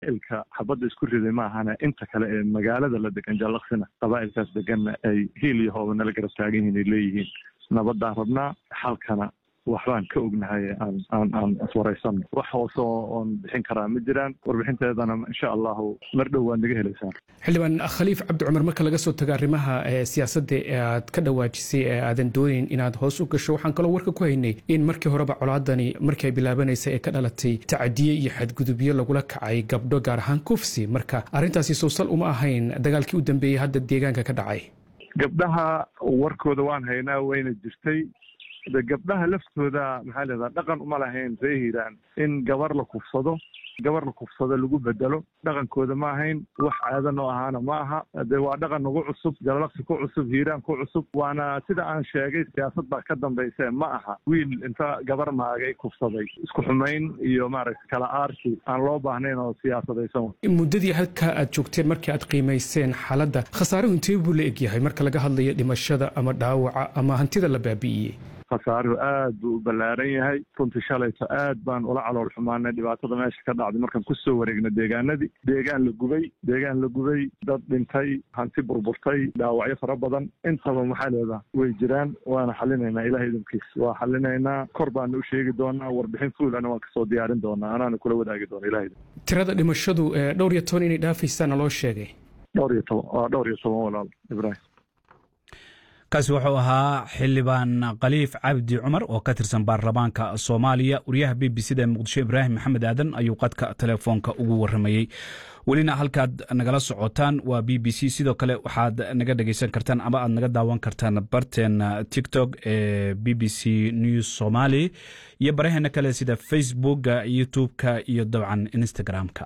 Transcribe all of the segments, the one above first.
ilka xabadda isku riday ma ahana inta kale ee magaalada la degan jallaqsina qabaa'ilkaas deganna ay hiil iyo hooba nala garab taagan yihiin ay leeyihiin nabaddaan rabnaa xalkana waxbaan ka ognahay aan aan aan iswaraysanno wax hoose oon bixin karaa ma jiraan warbixinteedana insha allahu mar dhow waad naga helaysaan xildhibaan khaliif cabdi cumar marka laga soo tago arrimaha siyaasadda ee aad ka dhawaajisay ee aadan doonayn inaad hoos u gasho waxaan kaloo warka ku haynay in markii horeba colaadani markii ay bilaabanaysa ee ka dhalatay tacadiye iyo xadgudubyo lagula kacay gabdho gaar ahaan kufsi marka arrintaasi sowsal uma ahayn dagaalkii u dambeeyey hadda deegaanka ka dhacay gabdhaha warkooda waan haynaa wayna jirtay de gabdhaha laftooda maxaa leedaha dhaqan uma lahayn ree hiiraan in gabar la kufsado gabar la kufsado lagu bedelo dhaqankooda ma ahayn wax aadan oo ahaana ma aha de waa dhaqan nagu cusub jalalaqsi ku cusub hiiraan ku cusub waana sida aan sheegay siyaasad baa ka dambayse ma aha wiil inta gabar maagay kufsaday isku xumayn iyo maaragta kala aarsi aan loo baahnayn oo siyaasadaysan muddadii halka aad joogteen markii aad qiimayseen xaaladda khasaaruhu intee buu la egyahay marka laga hadlayo dhimashada ama dhaawaca ama hantida la baabi'iyey khasaaruhu aad buu u ballaaran yahay runtii shalayto aad baan ula calool xumaanay dhibaatada meesha ka dhacday markaan kusoo wareegna deegaanadii deegaan la gubay deegaan la gubay dad dhintay hanti burburtay dhaawacyo fara badan intaba maxaa leedaha way jiraan waana xalinaynaa ilaah idinkiis waa xalinaynaa kor baana u sheegi doonaa warbixin fuulana waan kasoo diyaarin doonaa anaana kula wadaagi doona ilah tirada dhimashadu dhowr iyo toban inay dhaafaysaana loo sheegay dhowr iyo toban waa dhowr iyo toban walaal ibraahim kaasi wuxuu ahaa xildhibaan khaliif cabdi cumar oo ka tirsan baarlamaanka soomaaliya wariyaha b b c da muqdisho ibraahim maxamed aadan ayuu qadka telefoonka ugu waramayey welina halkaad nagala socotaan waa b b c sidoo kale waxaad naga dhegeysan kartaan ama aad naga daawan kartaan barteena tiktok ee b b c news somaly iyo baraheena kale sida facebooka youtube-ka iyo dabcan instagram-ka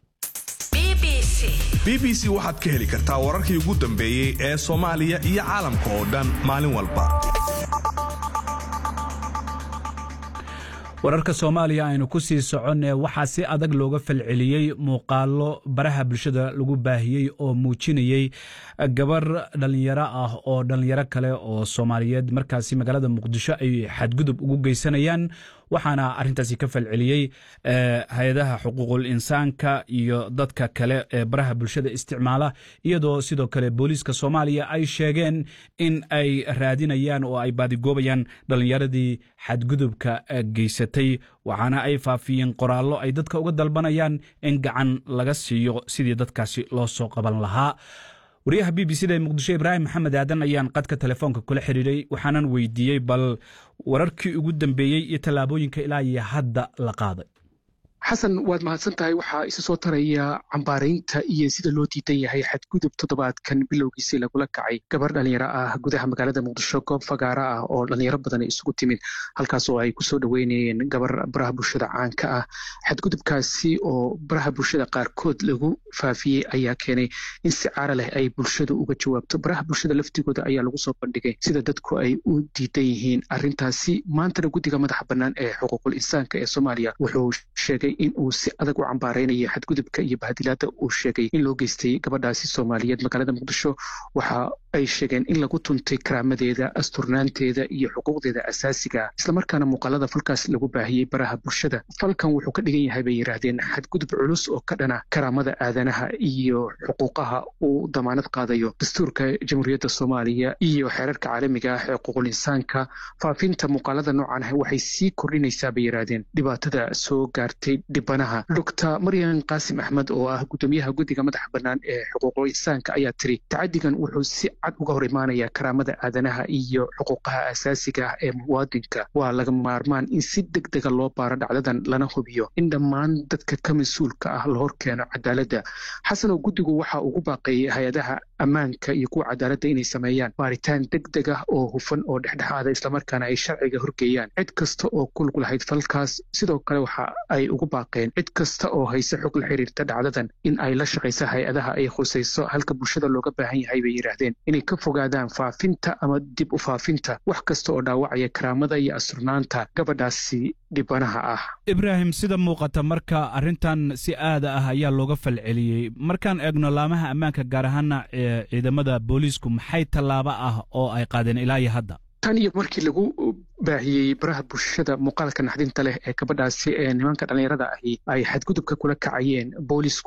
b b c waxaad ka heli kartaa wararkii ugu dambeeyey ee soomaaliya iyo caalamka oo dhan maalin walba wararka soomaaliya aynu ku sii soconee waxaa si adag looga falceliyey muuqaalo baraha bulshada lagu baahiyey oo muujinayey gabar dhallinyaro ah oo dhallinyaro kale oo soomaaliyeed markaasi magaalada muqdisho ay xadgudub ugu geysanayaan waxaana arintaasi ka falceliyey hay-adaha xuquuqul insaanka iyo dadka kale ee baraha bulshada isticmaala iyadoo sidoo kale booliiska soomaaliya ay sheegeen in ay raadinayaan oo ay baadigoobayaan dhallinyaradii xadgudubka geysatay waxaana ay faafiyeen qoraallo ay dadka uga dalbanayaan in gacan laga siiyo sidii dadkaasi loo soo qaban lahaa wariyaha b b c da ee muqdisho ibraahim maxamed aadan ayaan qadka telefoonka kula xiriiray waxaanan weydiiyey bal wararkii ugu dambeeyey iyo tallaabooyinka ilaa iyo hadda la qaaday xasan waad mahadsan tahay waxaa isa soo taraya cambaaraynta iyo sida loo diidan yahay xadgudub toddobaadkan bilowgiisii lagula kacay gabar dhalinyaro ah gudaha magaalada muqdisho goob fagaara ah oo dhalinyaro badan isugu timid halkaas oo ay kusoo dhoweynayeen gabar baraha bulshada caanka ah xadgudubkaasi oo baraha bulshada qaarkood lagu faafiyey ayaa keenay in si caara leh ay bulshadu uga jawaabto baraha bulshada laftigooda ayaa lagu soo bandhigay sida dadku ay u diidan yihiin arrintaasi maantana guddiga madaxa bannaan ee xuquuqul insaanka ee soomaaliya wuxuu sheegay in uu si adag u cambaaraynayo xadgudubka iyo bahadilaada uu sheegay in loo geystay gabadhaasi soomaaliyeed magaalada muqdisho waxa ay sheegeen in lagu tuntay karaamadeeda asturnaanteeda iyo xuquuqdeeda asaasiga islamarkaana muuqaalada falkaas lagu baahiyey baraha bulshada falkan wuxuu ka dhigan yahay bay yidhaahdeen xadgudub culus oo ka dhana karaamada aadanaha iyo xuquuqaha uu damaanad qaadayo dastuurka jamhuuriyadda soomaaliya iyo xeerarka caalamiga ah ee xuquuqul insaanka faafinta muuqaalada noocan ah waxay sii kordhinaysaa bay yidhaahdeen dhibaatada soo gaartay dhibanaha doctor maryan qaasim axmed oo ah guddoomiyaha guddiga madaxa bannaan ee xuquuqul insaanka ayaa tiri tacadigan wuxuu si cad uga hor imaanaya karaamada aadanaha iyo xuquuqaha asaasiga ah ee muwaadinka waa laga maarmaan in si deg dega loo baaro dhacdadan lana hubiyo in dhammaan dadka ka mas-uulka ah la hor keeno cadaaladda xasanoo guddigu waxa ugu baaqeeyey hay-adaha ammaanka iyo kuwa cadaaladda inay sameeyaan baaritaan deg deg ah oo hufan oo dhexdhexaada islamarkaana ay sharciga horgeeyaan cid kasta oo ku lug lahayd falkaas sidoo kale waxa ay ugu baaqeen cid kasta oo hayse xog la xiriirta dhacdadan in ay la shaqayso hay-adaha ay khusayso halka bulshada looga baahan yahay bay yidhaahdeen inay ka fogaadaan faafinta ama dib u faafinta wax kasta oo dhaawacaya karaamada iyo asurnaanta gabadhaasi dhibanaha ah ibraahim sida muuqata marka arrintan si aada ah ayaa looga falceliyey markaan eegno laamaha ammaanka gaar ahaana ciidamada booliisku maxay tallaabo ah oo ay qaadeen ilaa iyo hadda tan iyo markii lagu baahiyey baraha bulshada muuqaalka naxdinta leh ee gabadhaasi ee nimanka dhallinyarada ahi ay xadgudubka kula kacayeen boolisku